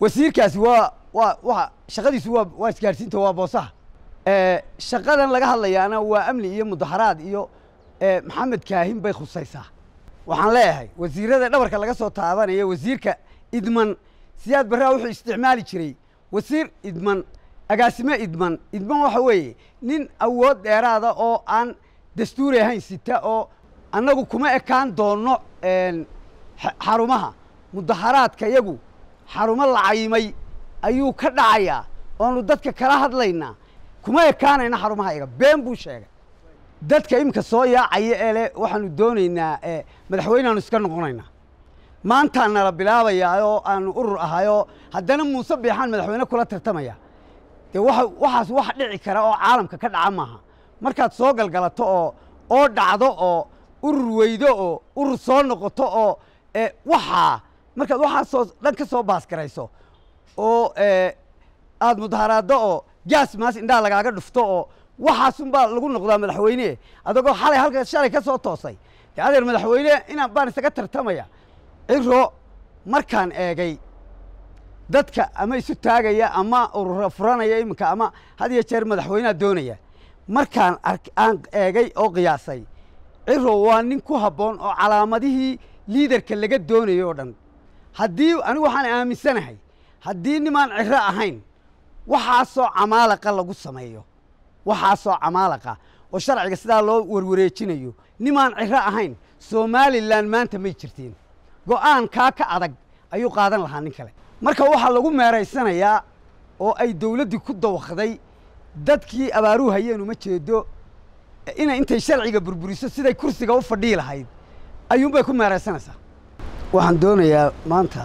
wasiirkaasi waa waa waa shaqadiisu waa waa isgaadhsiinta waa boosaha shaqadan laga hadlayaana waa amni iyo mudaxaraad iyo maxamed kaahin bay khusaysaa waxaan leeyahay wasiirada dhabarka laga soo taabanaya wasiirka idman siyaad barraa wuxuu isticmaali jiray wasiir idman agaasime idman idman waxa weeye nin awood dheeraada oo aan dastuuri ahayn sita oo annagu kuma ekaan doonno xarumaha mudaxaraadka yagu xarumo la cayimay ayuu ka dhacayaa oonu dadka kala hadlaynaa kuma ekaanayna xarumaha iga been buu sheegay dadka iminka soo yaacaya ee le waxaanu doonaynaa madaxweyneaanu iska noqonaynaa maantaa nala bilaabayaa oo aanu urur ahayoo haddana muuse biixaan madaxweyne kula tartamaya dee waa waxaas wax dhici kara oo caalamka ka dhaca maaha markaad soo galgalato oo oo dhacdo oo urur weydo oo urur soo noqoto oo waxaa markaad waxaasoo dhan ka soo baasgarayso oo aad mudaharaaddo oo gaas maas indhaha lagaaga dhufto oo waxaasunbaa lagu noqdaa madaxweyne adagoo xalay halka shalay ka soo toosay dee adeer madaxweyne inaan baan isaga tartamaya ciro markaan eegay dadka ama isu taagaya ama urura furanaya iminka ama had iyo jeer madaxweyneha doonaya markaan aan eegay oo qiyaasay ciro waa nin ku habboon oo calaamadihii liidarka laga doonayo oo dhan haddii anigu waxaan aaminsanahay haddii nimaan ciro ahayn waxaasoo camaalaqa lagu sameeyo waxaasoo camaalaqa oo sharciga sidaa loo warwareejinayo nimaan ciro ahayn somalilan maanta may jirtiin go'aankaa ka adag ayuu qaadan lahaa nin kale marka waxaa lagu meeraysanayaa oo ay dawladdii ku dawakday dadkii abaaruu hayeen uma jeedo inay intay sharciga burburiso siday kursiga u fadhii lahayd ayuunbay ku meeraysanaysaa waxaan doonayaa maanta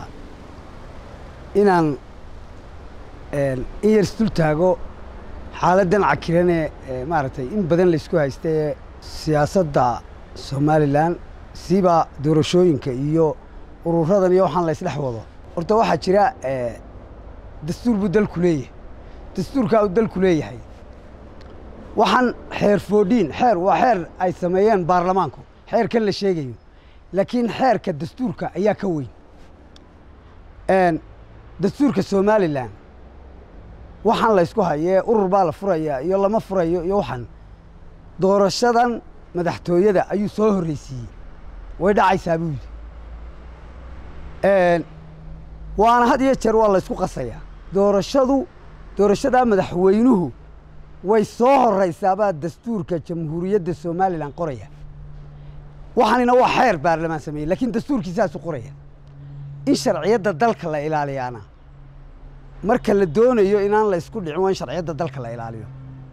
inaan in yar isdul taago xaaladdan cakiranee maaragtay in badan laysku haysta ee siyaasadda somalilan siba doorashooyinka iyo ururadan iyo waxaan la ysdhex wado horta waxaa jira dastuur buu dalku leeyahay dastuurkaa uu dalku leeyahay waxaan xeer foodhiin xeer waa xeer ay sameeyeen baarlamaanku xeerkan la sheegayo laakiin xeerka dastuurka ayaa ka weyn dastuurka somalilan waxaan la ysku hayee urur baa la furayaa iyo lama furayo iyo waxaan doorashadan madaxtooyada ayuu soo horreysiiyey way dhacaysaa buu yidhi waana had iyo jeer waa la ysku qasayaa doorashadu doorashadaa madaxweynuhu way soo horraysaabaa dastuurka jamhuuriyadda somalilan qoraya waxaanina waa xeer baarlamaan sameeyey lakiin dastuurkiisaasu qoraya in sharciyadda dalka la ilaaliyaana marka la doonayo inaan la ysku dhicin waa in sharciyadda dalka la ilaaliyo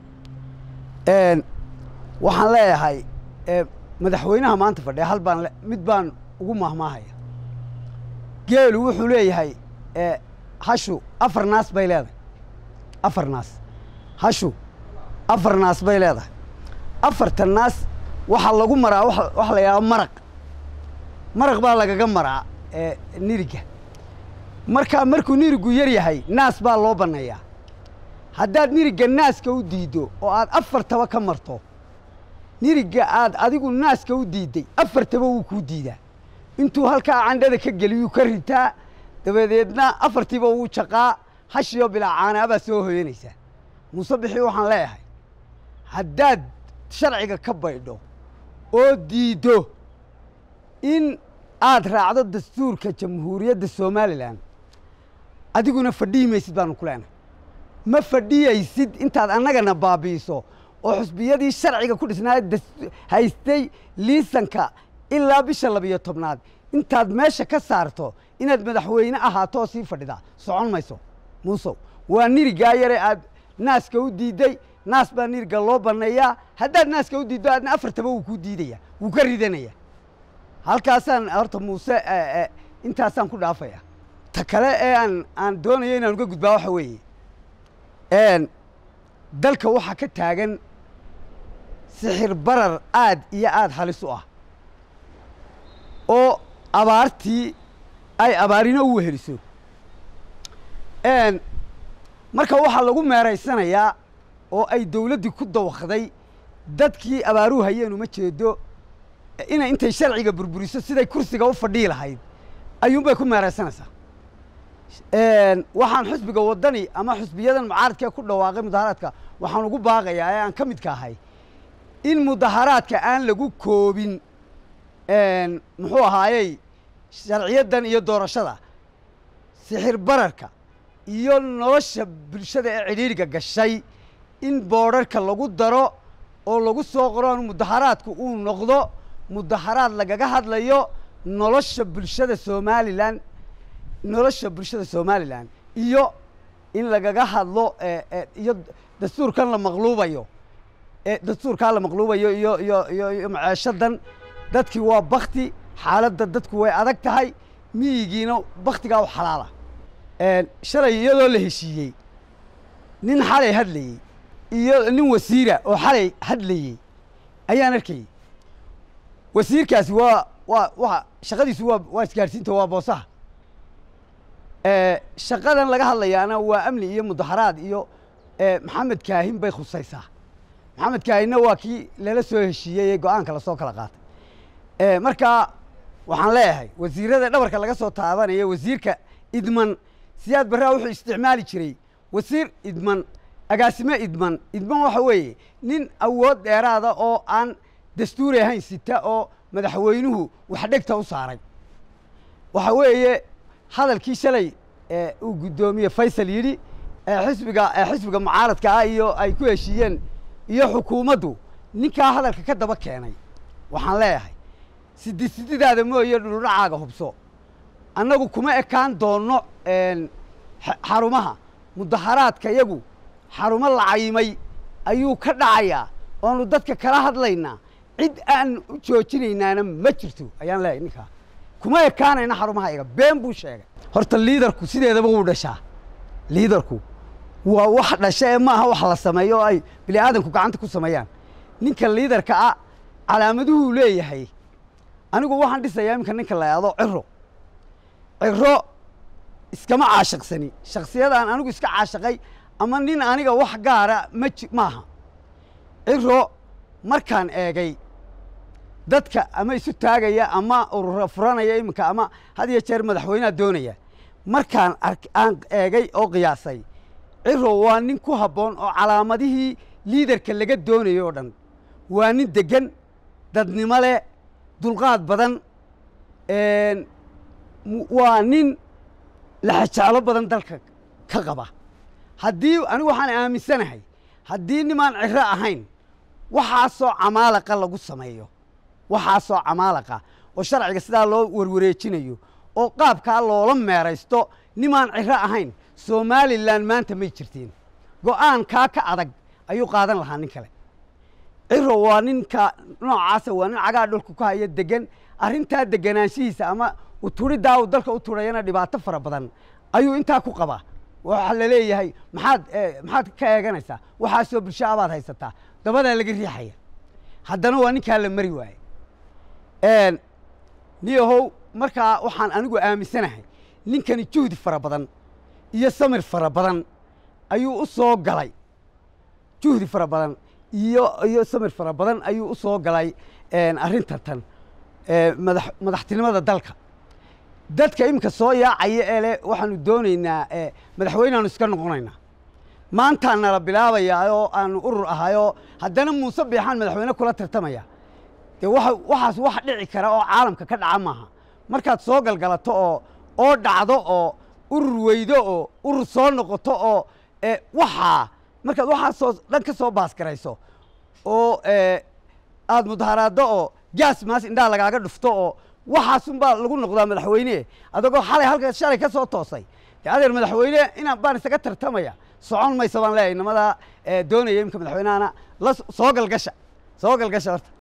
waxaan leeyahay madaxweynaha maanta fadhiya hal baan mid baan ugu mahmaahaya geelu wuxuu leeyahay hashu afar naas bay leedahay afar naas hashu afar naas bay leedahay afartan naas waxaa lagu maraa waxa la yidhaha maraq maraq baa lagaga maraa niriga markaa markuu nirigu yar yahay naas baa loo banneeyaa haddaad niriga naaska u diiddo oo aad afartaba ka marto niriga aad adigu naaska u diidday afartaba wuu kuu diidaa intuu halkaa candhada ka geliyuu ka ritaa dabadeedna afartiiba wuu jaqaa hashiyo bilaa caanaabaa soo hoyanaysaa muuse bixii waxaan leeyahay haddaad sharciga ka baydho oo diiddo in aad raacdo dastuurka jamhuuriyadda somalilan adiguna fadhihi maysid baanu ku leenahay ma fadhiyaysid intaad annagana baabi'iso oo xusbiyadii sharciga ku dhisnaa haystay liisanka ilaa bisha labiyo tobnaad intaad meesha ka saarto inaad madaxweyne ahaato oo sii fadhidaa socon mayso muusow waa nirigaa yare aad naaska u diidday naas baa niriga loo banneeyaa haddaad naaska u diiddo aadna afartaba wuu kuu diidaya wuu ka ridanaya halkaasaan horta muuse intaasaan ku dhaafaya ta kale ee aan aan doonayo inaan uga gudbaa waxa weeye dalka waxaa ka taagan sixir barar aad iyo aada halis u ah oo abaartii ay abaarino u weheliso marka waxaa lagu meeraysanayaa oo ay dawladdii ku dawakday dadkii abaaruu hayeen uma jeedo inay intay sharciga burburiso siday kursiga u fadhii lahayd ayuunbay ku meeraysanaysaa waxaan xusbiga waddani ama xusbiyadan mucaaradkee ku dhawaaqay mudaharaadka waxaan ugu baaqayaa ee aan ka midka ahay in mudaharaadka aan lagu koobin muxuu ahaayey sharciyadan iyo doorashada sixir bararka iyo nolosha bulshada ee cidhiidriga gashay in boodharka lagu daro oo lagu soo qoro mudaharaadku uu noqdo mudaharaad lagaga hadlayo nolosha bulshada somalilan nolosha bulshada somalilan iyo in lagaga hadlo iyo dastuurkan la maqluubayo dastuurkaa la maqluubayo iyo iyo iyo iyo maceeshadan dadkii waa bakti xaaladda dadku way adag tahay miyigiina baktigaa u xalaala shalay iyadoo la heshiiyey nin xalay hadlayey iyo nin wasiira oo xalay hadlayey ayaan arkayey wasiirkaasi waa waa waa shaqadiisu waa waa isgaarsiinta waa boosaha shaqadan laga hadlayaana waa amni iyo mudaharaad iyo maxamed kaahin bay khusaysaa maxamed kaahinna waa kii lala soo heshiiyey ee go-aanka lasoo kala qaatay marka waxaan leeyahay wasiirada dhabarka laga soo taabanaya wasiirka idman siyaad barraa wuxuu isticmaali jiray wasiir idman agaasime idman idman waxa weeye nin awood dheeraada oo aan dastuuri ahayn sita oo madaxweynuhu wax dhegta u saaray waxa weeye hadalkii shalay uu guddoomiye faysal yidhi xisbiga xisbiga mucaaradka ah iyo ay ku heshiiyeen iyo xukuumaddu ninkaa hadalka ka daba keenay waxaan leeyahay sidi sididaada mooye dhuludhacaaga hubso annagu kuma ekaan doonno xarumaha mudaharaadka yagu xarumo la cayimay ayuu ka dhacayaa oonu dadka kala hadlaynaa cid aan u joojinaynaana ma jirto ayaan leeyahay ninkaa kuma ekaanayna xarumaha iga been buu sheegay horta liidarku sideedaba wuu dhashaa liidarku waa wax dhasha ee maaha wax la sameeyo oo ay bini aadanku gacanta ku sameeyaan ninka liidarka ah calaamaduhuu leeyahay anigu waxaan dhisayaa iminka ninka la yahdo ciro ciro iskama caashiqsani shaksiyadaan anigu iska caashaqay ama nin aniga wax gaara ma ji maaha ciro markaan eegay dadka ama isu taagaya ama urura furanaya iminka ama had iyo jeer madaxweyneha doonaya markaan aan eegay oo qiyaasay ciro waa nin ku habboon oo calaamadihii liidarka laga doonayo oo dhan waa nin deggan dadnimo leh dulqaad badan waa nin laxajeclo badan dalka ka qaba haddii anigu waxaan aaminsanahay haddii nimaan ciro ahayn waxaasoo camaalaqa lagu sameeyo waxaasoo camaalaqa oo sharciga sidaa loo warwareejinayo oo qaabkaa loola meeraysto nimaan ciro ahayn somalilan maanta may jirtiin go'aankaa ka adag ayuu qaadan lahaa nin kale ciro waa ninka noocaasa waa nin cagaa dhulka ku haya degan arrintaa deganaanshihiisa ama uturiddaa uu dalka u turayana dhibaato fara badan ayuu intaa ku qabaa waxaa la leeyahay maxaad maxaad ka eeganaysaa waxaasoo bulsho abaad haysataa dabadaa laga riixaya haddana waa ninkaa la mari waaye niyahow markaa waxaan anigu aaminsanahay ninkani juhdi fara badan iyo samir fara badan ayuu u soo galay juhdi fara badan iyo iyo samir fara badan ayuu u soo galay arrintan tan madax madaxtinimada dalka dadka iminka soo yaacaya ee leh waxaanu doonaynaa madaxweyneaanu iska noqonaynaa maantaan nala bilaabayaa oo aanu urur ahayoo haddana muuse biixaan madaxweyne kula tartamaya dee waa waxaas wax dhici kara oo caalamka ka dhaca maaha markaad soo galgalato oo oo dhacdo oo urur weydo oo urur soo noqoto oo waxaa markaad waxaasoo dhan ka soo baasgarayso oo aada mudaharaaddo oo gaas maas indhaha lagaaga dhufto oo waxaasunbaa lagu noqdaa madaxweyne adagoo xalay halka shalay ka soo toosay dee adeer madaxweyne inaan baan isaga tartamaya socon mayso baan leeyahay nimadaa doonaya imika madaxweynehana la soo galgasha soo galgasha horta